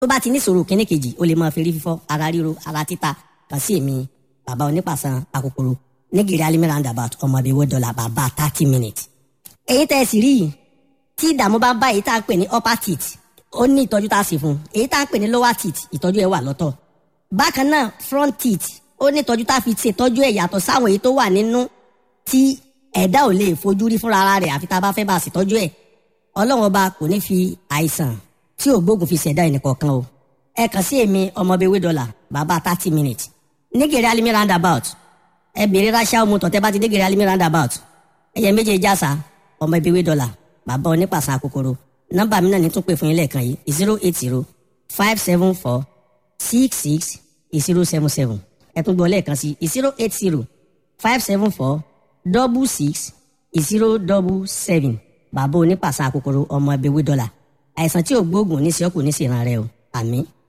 tó bá ti ní ìṣòro kíní kejì ó lè máa fi rí fífọ́ ara ríro ara títa kàn sí èmi bàbá onípàṣán àkókòrò nígìrì alimi roundabout ọmọ ibi owó dọ́là bàbá thirty minutes. èyí tẹ́ ẹ sì rí yìí tí ìdààmú bá bá èyí tá à ń pè ní upper teeth ó ní ìtọ́jú tá a sì fún un èyí tá à ń pè ní lower teeth ìtọ́jú ẹ̀ wà lọ́tọ̀ bákan náà front teeth ó ní ìtọ́jú tá a fi ṣètọ́jú ẹ̀ yàtọ̀ sáwọn èyí tó wà nínú tí ẹ̀dá ò lè fojú rí fúnra ara rẹ̀ àfi tá a bá fẹ́ bá a ṣètọ́jú ẹ̀ ọlọ́run ọba kò ní fi àìsàn tí ò gbógun fi ṣẹ̀dá ẹnìkọ̀ọ̀kan o ẹ kàn sí èmi ọmọbewé dọ́là bàbá thirty minutes nígèrè alimi roundabout ẹ bèrè ráṣà ọmọ tọ̀tẹ́ bá ti nígèrè alimi roundabout ẹyẹ méje jásà ọmọbewé dọ́là bàbá onípàṣà kòkòrò nọ́mbà mi náà ní tún pè fún yín lẹ́ẹ̀kan yìí zero eight zero five seven four six six zero seven seven ẹ tún gbọ́ lẹ́ẹ̀kan sí zero eight zero five seven four double six zero double seven bàbá onípàṣà kòkòrò ọmọ ẹbí wí dọ́là àìsàn tí ò gbóògùn ní sí ọkùnrin ní sí ìran rẹ o àmín.